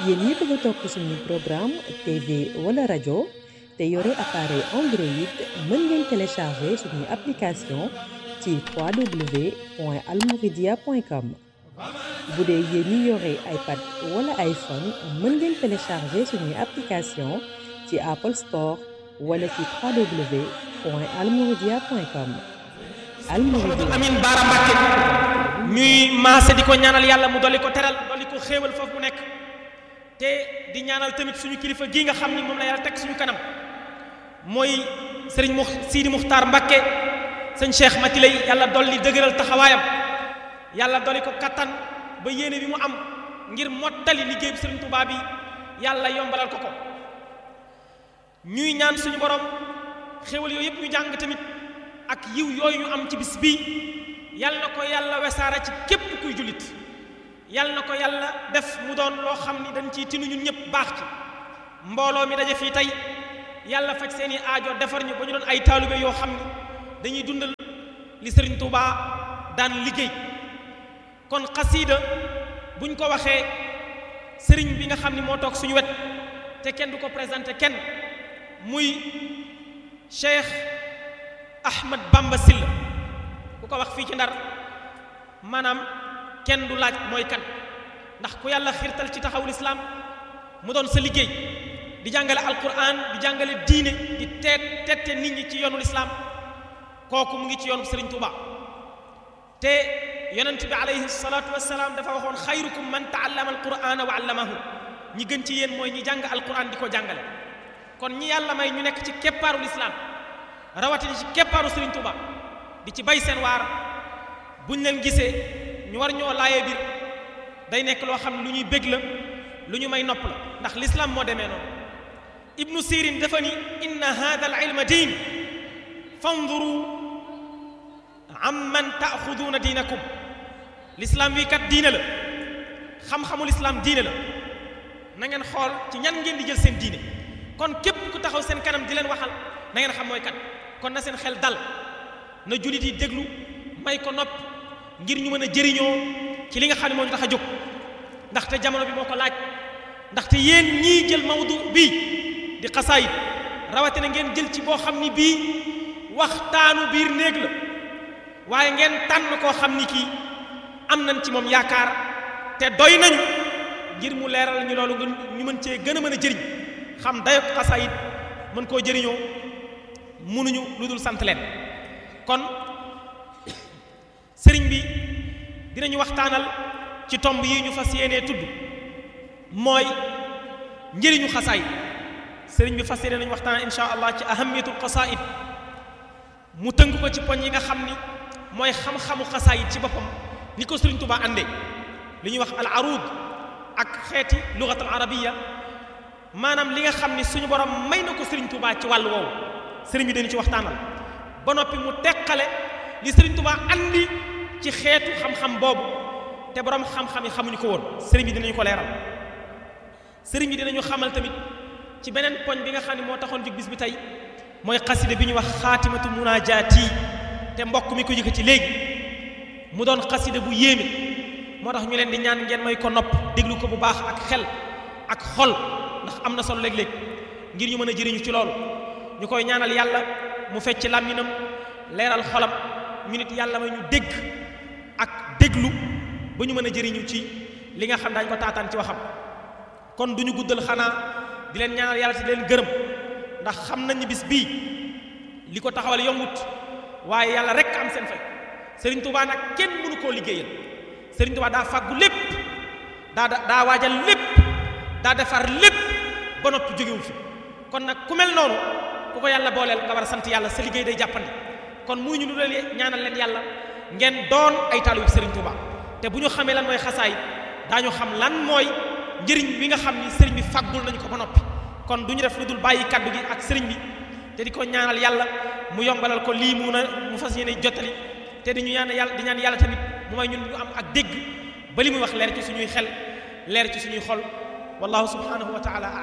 yéen ñi bëgg a topp suñu programme TV wala rajo te yore appareil Android mën ngeen télécharger suñu application ci www.almouridia.com bu dee yéen ñi yore iPad wala iPhone mën ngeen télécharger suñuy application ci Apple Store wala ci www.almouridia.com Almouridia Amin Baara Mbàkke ñuy maase di ko ñaanal yàlla mu dolli ko teral dolli ko xéewal foofu mu nekk te di ñaanal tamit suñu kilifa gii nga xam ni moom la yàlla teg suñu kanam mooy sëriñ mu Sidi Muxtaar Mbàkke sëñ Cheikh Matilay yàlla dolli dëgëral taxawaayam yàlla dolli ko kattan ba yéene bi mu am ngir mottali liggéey bi sëriñ Tuubaa bi yàlla yombalal ko ko ñuy ñaan suñu borom xéewal yooyu yëpp ñu jàng tamit ak yiw yooyu ñu am ci bis bii yal na ko yàlla wesaara ci képp kuy jullit yal na ko yàlla def mu doon loo xam ni dañ ciy tinu ñun ñëpp baax ci mbooloo mi daje fii tey yàlla faj seeni aajo defar ñu ba ñu doon ay taalibe yoo xam ni dañuy dundal li sëriñ Tuubaa daan liggéey kon xasiida buñ ko waxee sëriñ bi nga xam ni moo toog suñu wet te kenn du ko présenté kenn muy Cheikh Ahmad Bamba Sylla ku ko wax fii ci ndar maanaam kenn du laaj mooy kan ndax ku yàlla xiirtal ci taxawul islaam mu doon sa liggéey di jàngale alquran di jàngale diine di teet tette nit ñi ci yoonul islaam kooku mu ngi ci yoonu Sëriñ Tuuba te yonent bi alayhi salaatu wassalaam dafa waxoon xayrukum man taallama alqurana wa allamahu ñi gën ci yéen mooy ñi jàng alquran di ko jàngale kon ñi yàlla may ñu nekk ci keppaarul islaam rawatina ci keppaaru Sëriñ Tuuba di ci bay seen waar buñ leen gisee ñu war ñoo laayee biir day nekk loo xam ne lu ñuy bég la lu ñu may nopp la ndax l'islam moo demee noonu ibnu sirin dafa ni inna hada al ilma diin fanduru amman taaxuduuna diinakum l'islam wi kat diine la xam-xamul islam diine la na ngeen xool ci ñan ngeen di jël seen diine kon képp ku taxaw seen kanam di leen waxal na ngeen xam mooy kat kon na seen xel dal na jullit yi déglu may ko nopp ngir ñu mën a jëriñoo ci li nga xam ne moo ñu tax a jóg ndaxte jamono bi moo ko laaj ndaxte yéen ñii jël mawdu bii di xasaayit rawatina ngeen jël ci boo xam ni bii waxtaanu biir néeg la waaye ngeen tànn koo xam ni kii am nañ ci moom yaakaar te doy nañu ngir mu leeral ñu loolu ñu mën cee gën a mën a jëriñ xam dayok xasaayit mën koo jëriñoo mënuñu lu dul sant leen kon sëriñ bi dinañu waxtaanal ci tomb yi ñu fas yéenee tudd mooy njëriñu xasaayid sëriñ bi fas yéene nañu waxtaan insha allah ci ahamiyatul xasaayid mu tënk ko ci poñ yi nga xam ni mooy xam-xamu xasaayid ci boppam ni ko sëriñ Tuubaa àndee li ñuy wax al arud ak xeeti lugat al arabiya maanaam li nga xam ni suñu borom may na ko sëriñ Tuubaa ci wàllu woowu sëriñ bi dañu ci waxtaanal ba noppi mu teqale li sëriñ Tuubaa andi ci xeetu xam-xam boobu te borom xam-xam yi xamuñu ko woon sëriñ bi dinañu ko leeral sëriñ bi dinañu xamal tamit ci beneen poñ bi nga xam ne moo taxoon jóg bis bi tey mooy xasida bi ñuy wax xaatimatu munaajaati te mbokk mi ko yëkkati léegi mu doon xasida bu yéeme moo tax ñu leen di ñaan ngeen may ko nopp déglu ko bu baax ak xel ak xol ndax am na solo léeg-léeg ngir ñu mën a jëriñu ci loolu ñu koy ñaanal yàlla mu fecc làmminam leeral xolam ñu nit yàlla may ñu dégg ak déglu ba ñu mën a jëriñu ci li nga xam daañu ko taataan ci waxam kon du ñu guddal xanaa di leen ñaanal yàlla te di leen gërëm ndax xam nañ ni bis bii li ko taxawal yombut waaye yàlla rek am seen fay Serigne Touba nag kenn mënu koo liggéeyal Serigne Touba daa fàggu lépp daa daa waajal lépp daa defar lépp ba noppi jógewu fi kon nag ku mel noonu ku ko yàlla booleel nga war a sant yàlla sa liggéey day jàppandi kon muy ñu lu leen ñaanal leen yàlla ngeen doon ay taalibu Serigne Touba te bu ñu xamee lan mooy xasaayit daañu xam lan mooy njëriñ bi nga xam ni Serigne bi faggul nañu ko ba noppi kon du ñu def lu dul bàyyi kaddu gi ak Serigne bi te di ko ñaanal yàlla mu yombalal ko lii mu na mu fas yéene jottali te di ñu ñaan yàlla di ñaan yàlla tamit mu may ñun ñu am ak dégg ba li muy wax leer ci suñuy xel leer ci suñuy xol wallahu subhanahu wa taala